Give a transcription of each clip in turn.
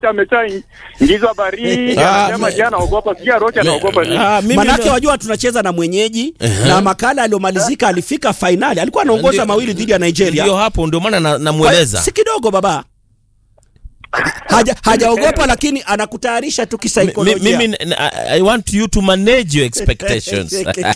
ameshaingizwa baridi, Ah, anasema me- je, anaogopa sijui Aroche anaogopa nini? Ah, mimi Manake ndo- wajua tunacheza na mwenyeji na makala aliyomalizika alifika fainali, alikuwa anaongoza Ndio- mawili dhidi ya Nigeria. ndio hapo ndio maana na- Kwa- namweleza si kidogo baba, haja hajaogopa, lakini anakutayarisha tu Mi- kisaikolojia. mimi n- I, I want you to manage your expectations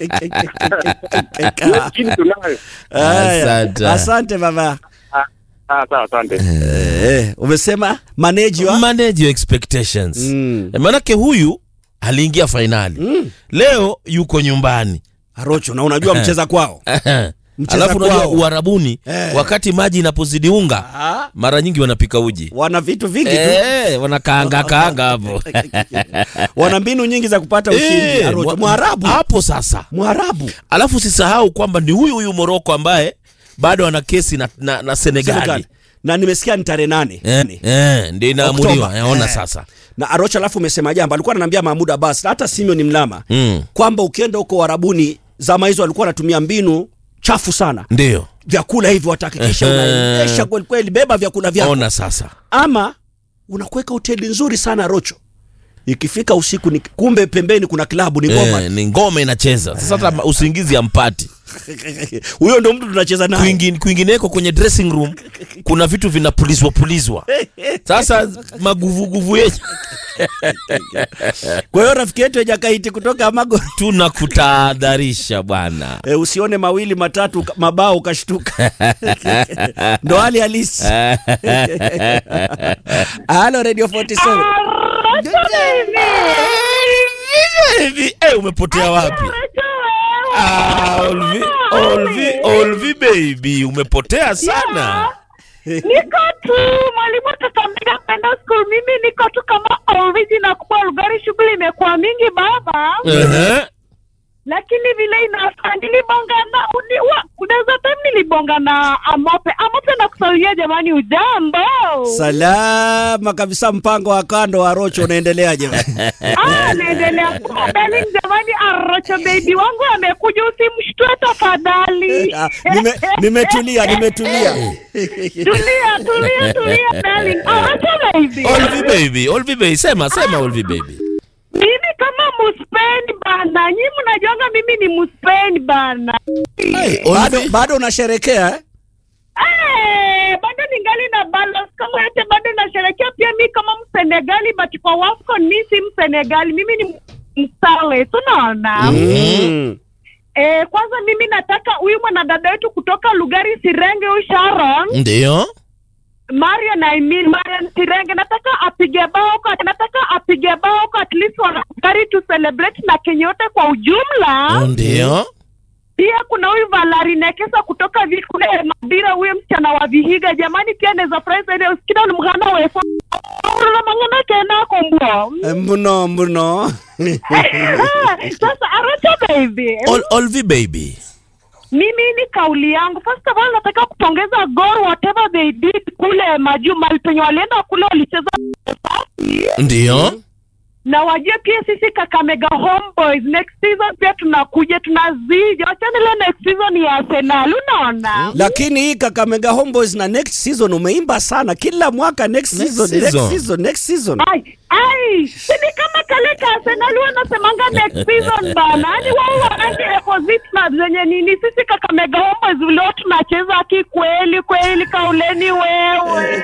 Lakini tunayo. Haya, Asante. asante baba. Ah, ah, sawa, asante. Eh, umesema manage wa manage your expectations Mm. maanake huyu aliingia fainali leo yuko nyumbani Arocho, na unajua mcheza kwao Mcheza alafu unajua kwao. uharabuni Eh. wakati maji inapozidi unga Ah, mara nyingi wanapika uji wana vitu vingi tu, Eh, wanakaanga kaanga hapo wana mbinu nyingi za kupata ushindi. Eh, Arocho, mwa- Mwarabu, hapo sasa Mwarabu alafu usisahau kwamba ni huyu huyu moroko ambaye bado ana kesi na, na, na senegali Senegal. na nimesikia ni tarehe nane eh, eh, ndio inaamuliwa Oktoba. yaona Eh. sasa na Arocha, alafu umesema jambo, alikuwa ananiambia Mahmud Abbas na hata Simeon Mlama mm. kwamba ukienda huko Warabuni zama hizo walikuwa wanatumia mbinu chafu sana, ndio vyakula hivi watahakikisha Ehe. unaendesha kweli kweli, beba vyakula vyako, ona sasa ama unakuweka hoteli nzuri sana Rocho, ikifika usiku ni kumbe pembeni kuna klabu ni ngoma eh, ni ngoma inacheza sasa hata usingizi ampati huyo ndo mtu tunacheza naye. Kwingine- kwingineko kwenye dressing room kuna vitu vinapulizwa pulizwa sasa maguvuguvu yetu Kwa hiyo rafiki yetu Ejakaiti kutoka Amago tunakutahadharisha bwana e, usione mawili matatu ka- mabao ukashtuka, ndo hali halisi. Halo Radio 47 Hivi, eh, umepotea wapi Ah, Olvi, Olvi, Olvi baby umepotea sana niko tu mwalimu atatambiga kwenda school mimi niko tu kama original kubwa lugari shughuli imekuwa mingi baba Ehe. lakini vile inafaa nilibonga na uni- wa- kunaweza time nilibonga na amope amope na kusalimia jamani ujambo Salama kabisa, mpango wa kando wa Rocho unaendeleaje? ah naendelea kuwa darling jamani arocho baby wangu amekuja usimshtue tafadhali Ah, nime- Nimetulia, nimetulia. tulia tulia tulia darling arocho baby Olvi baby Olvi baby sema sema Olvi baby mimi kama muspeni bana nyi mnajuanga mimi ni muspeni bana Hey, Bado, Olvi, bado unasherekea eh? Eh, bado ningali na balance kama yote bado nasherekea pia mi kama msenegali but kwa wafcon mi si msenegali mimi ni msale tunaona Mm. eh, kwanza mimi nataka huyu mwanadada wetu kutoka lugari sirenge huyu sharon ndio marian I mean, marian sirenge nataka apige bao kwa nataka apige bao kwa at least wanagari to celebrate na kenya yote kwa ujumla ndio pia kuna huyu Valari Nekesa kutoka vi- kule Madira, huyo msichana wa Vihiga. Jamani, pia naweza furahi zaidi usikida ni mghana wefu na mangana kena kombo Eh, Mno mno. sasa Aracha baby, Ol, Olvi baby mimi ni kauli yangu. First of all, nataka kupongeza Gor whatever they did kule maju mahali penye walienda kule, walicheza ndio na wajue pia sisi Kakamega Homeboys next season pia tunakuja tunazija, wachana ile next season ya Arsenal, unaona Lakini hii Kakamega Homeboys na next season umeimba sana kila mwaka next, Next season, season. next season, next season. Ai, ai, si ni kama kale ka Arsenal wanasemanga next season bana. Yaani wao wanangi opposite na zenye nini sisi Kakamega Homeboys leo tunacheza kikweli kweli kauleni wewe.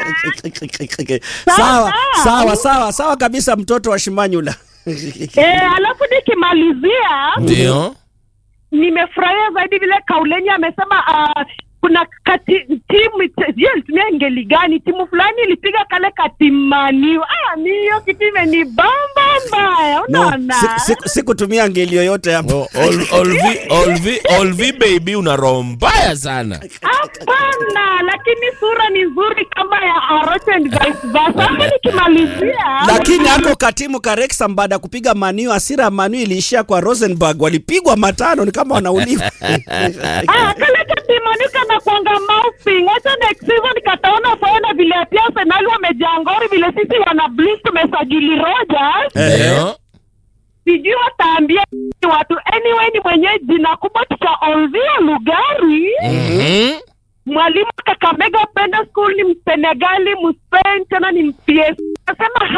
sawa, Sawa. sawa, sawa, sawa kabisa mtoto wa Shimanyula. Eh, alafu nikimalizia ndio nimefurahia zaidi vile Kauleni amesema uh, kuna kati, timu je, ilitumia ngeli gani? Timu fulani ilipiga kale katimaniwa. Ah, mi hiyo kitu imenibamba mbaya, No, unaona si- si- sikutumia ngeli yoyote hapo. Ol, Olvi, Olvi, Olvi baby una roho mbaya sana Hapana, lakini sura ni nzuri kama ya Arocho and vice versa. Hapo nikimalizia Lakini hako katimu Kareksa baada ya kupiga Maniu, hasira ya Maniu iliishia kwa Rosenborg, walipigwa matano, ni kama wanauliwa. Ah, kale katimani kana kwanga mouthing. Acha next season kataona faona vile pia Arsenal wamejangori vile sisi wana Blues tumesajili Rogers. ndio Sijui wataambia watu anyway, ni mwenye jina kubwa tutaonzia Lugari. Mhm. Mwalimu Kakamega Penda School ni Msenegali, Mspain tena ni Mps. Nasema